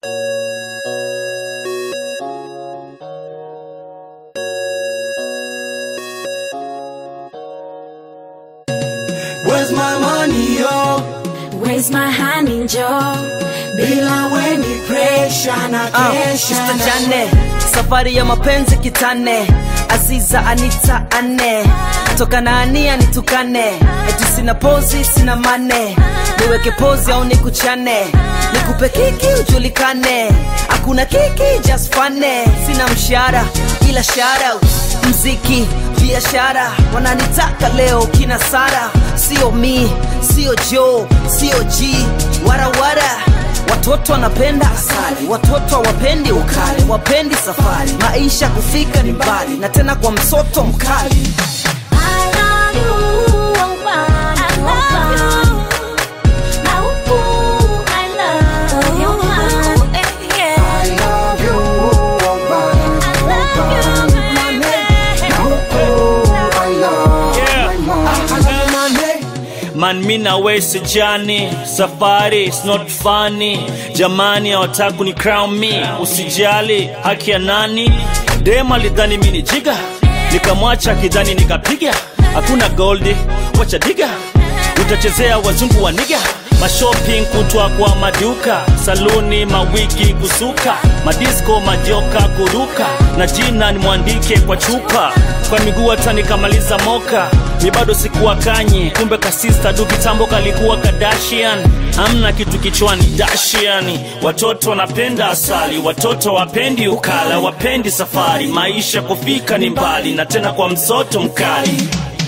Where's my money, yo? Where's my honey, Joe? Bila weni pressure na Ah, kesha Mr. na- Jane, safari ya mapenzi kitane, Aziza Anita ane, toka na ania nitukane, eti sina pozi sina mane, niweke pozi au nikuchane, nikupe kiki ujulikane, hakuna kiki just fane, sina mshahara ila shout out, mziki biashara, wananitaka leo kina Sara, sio mi, sio Joe, sio G, warawara Watoto wanapenda asali, watoto hawapendi ukali, wapendi safari, maisha kufika ni mbali, na tena kwa msoto mkali. I love you, I love you. Now, ooh, I love your honey, yeah. I love you, oh, bana, I love you, baby. oh, I love Yeah. my mom. I love my name. Man, mi na we sijani, safari is not funny. Jamani hawataka ni crown me, usijali haki ya nani? Dema lidhani mi ni jiga, nikamwacha kidhani nikapiga. Hakuna goldi, wacha diga, utachezea wazungu wa niga mashopping kutwa kwa maduka saluni mawigi kusuka madisko majoka kuruka na jina nimwandike kwa chupa kwa miguu hata nikamaliza moka mi bado sikuwa kanye kumbe kasista du kitambo kalikuwa kadashian hamna kitu kichwani dashiani watoto wanapenda asali watoto wapendi ukala wapendi safari maisha kufika ni mbali na tena kwa msoto mkali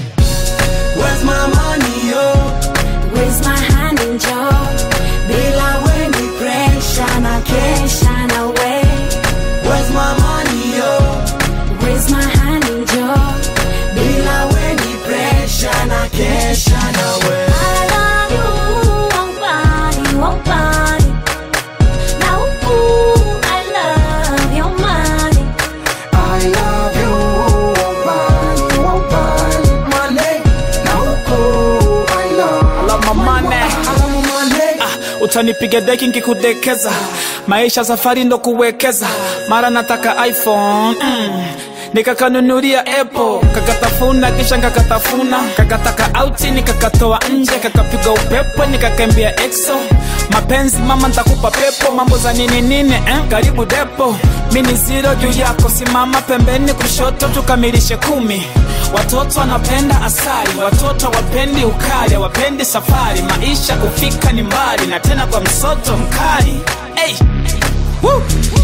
Where's my money, yo? Where's my honey, Joe? Bila weni pressure na kesha na we. Where's my money, yo? Where's my honey, Joe? Bila weni pressure na kesha na we. I love you, oh, body, oh, body. Now, ooh, I love your money. I love you, oh, bana, oh, bana. Money, na huku, I love love my money. I love my money. utanipiga deki nkikudekeza maisha safari ndo kuwekeza mara nataka iphone mm. nikakanunulia apple kakatafuna kisha nkakatafuna kakataka auti nikakatoa nje kakapiga upepo nikakembia exo mapenzi mama ntakupa pepo mambo za nini nini eh? karibu depo mini ziro juu yako simama pembeni kushoto tukamilishe kumi watoto wanapenda asali watoto wapendi ukali wapendi safari maisha kufika ni mbali na tena kwa msoto mkali hey. Woo.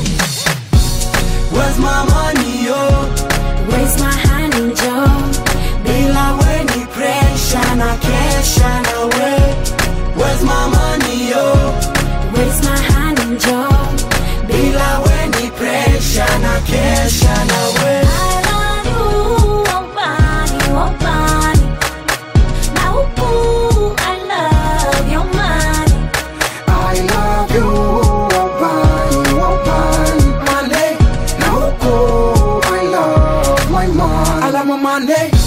Where's my money, yo? Where's my honey, Joe? Bila weni pressure na kesha na we. Where's my money, yo? Where's my honey, Joe? Bila weni pressure na kesha na we. I love you, oh, body, oh, body. Now, ooh, I love your money. I love you, oh, bana, oh, bana. Money, na huku, I love my money. I love my money.